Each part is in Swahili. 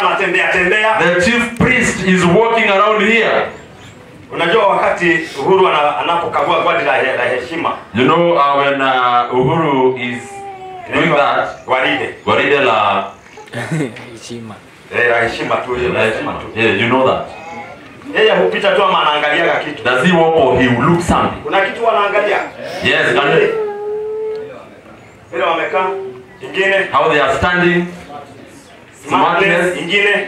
anatembea tembea. The chief priest is walking around here. Unajua wakati Uhuru ana- anapokagua gari la, he- la heshima You know uh, when uh, Uhuru is doing that, gwaride Gwaride la, heshima eh, la heshima tu ile la la heshima tu, yeah, you know that. yeye hupita tu ama anaangaliaga kitu. Does he walk or he will look something? Kuna kitu wanaangalia Yes, and vile wamekaa, ingine how they are standing. smartness, Smartness. ingine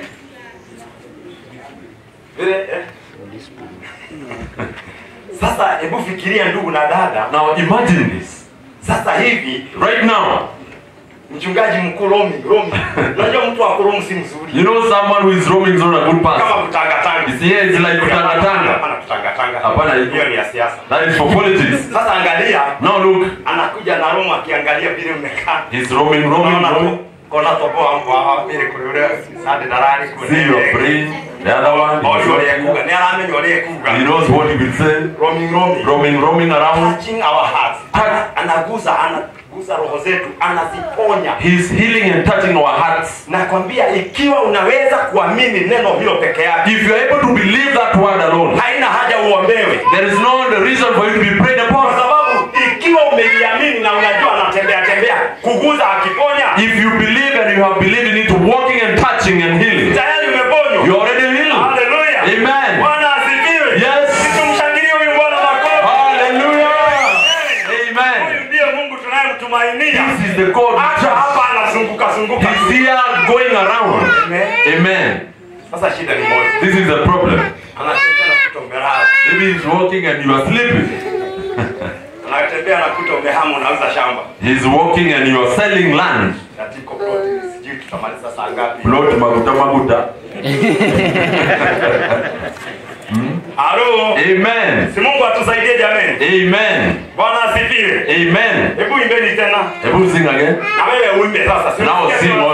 vile eh. Sasa hebu fikiria ndugu na dada, Now imagine this. sasa hivi Right now, mchungaji mkuu Romi, Romi, unajua mtu wa kuromu si mzuri you know someone who is roaming is not a good person. kama kutangatanga. You see, here it's like kutangatanga. Hapana kutangatanga. Hapana, hiyo ni ya siasa. That is for politics. Sasa angalia, Now look, anakuja na Roma akiangalia vile umekaa. he's roaming, roaming, Unaona roaming. tu kona toboa kwa vile kule ule sade darani kule. See your brain. The other one, Oh, yule he's kuga. Ni aramenya yule kuga. he knows what he will say. Roaming roaming. Roaming, roaming around. Touching our hearts. Ana- Anaguza, anaguza roho zetu, anaziponya. He's healing and touching our hearts. Nakwambia ikiwa unaweza kuamini neno hilo peke yake, If you're able to believe that word alone, haina haja uombewe. there is no the reason for you to be prayed Kwa upon. sababu ikiwa umeliamini na unajua anatembea tembea, kuguza akiponya, If you believe and you have believed in it, walking and touching and healing, tayari umeponywa. you're already healed. Haleluya. Amen. Bwana asifiwe. Yes. Tumshangilie huyu Bwana makofi. Hallelujah. Huyu Amen. ndiye Mungu tunayemtumainia. This is the God Hata who hapa anazunguka zunguka. trusts. He's here going around. Amen. Amen. Sasa shida ni moja. This is the problem. Anatembea na kuta umelala. Maybe he's walking and you are sleeping. Anatembea na kuta umehama unauza shamba. He's walking and you are selling land. Katiko plot. Sijui tutamaliza saa ngapi. Plot maguta maguta. Halo. Amen. Si Mungu atusaidie jameni. Amen. Bwana asifiwe. Amen. Hebu imbeni tena. Hebu sing again. Na wewe uimbe sasa. Si Now unasikia sing tunasema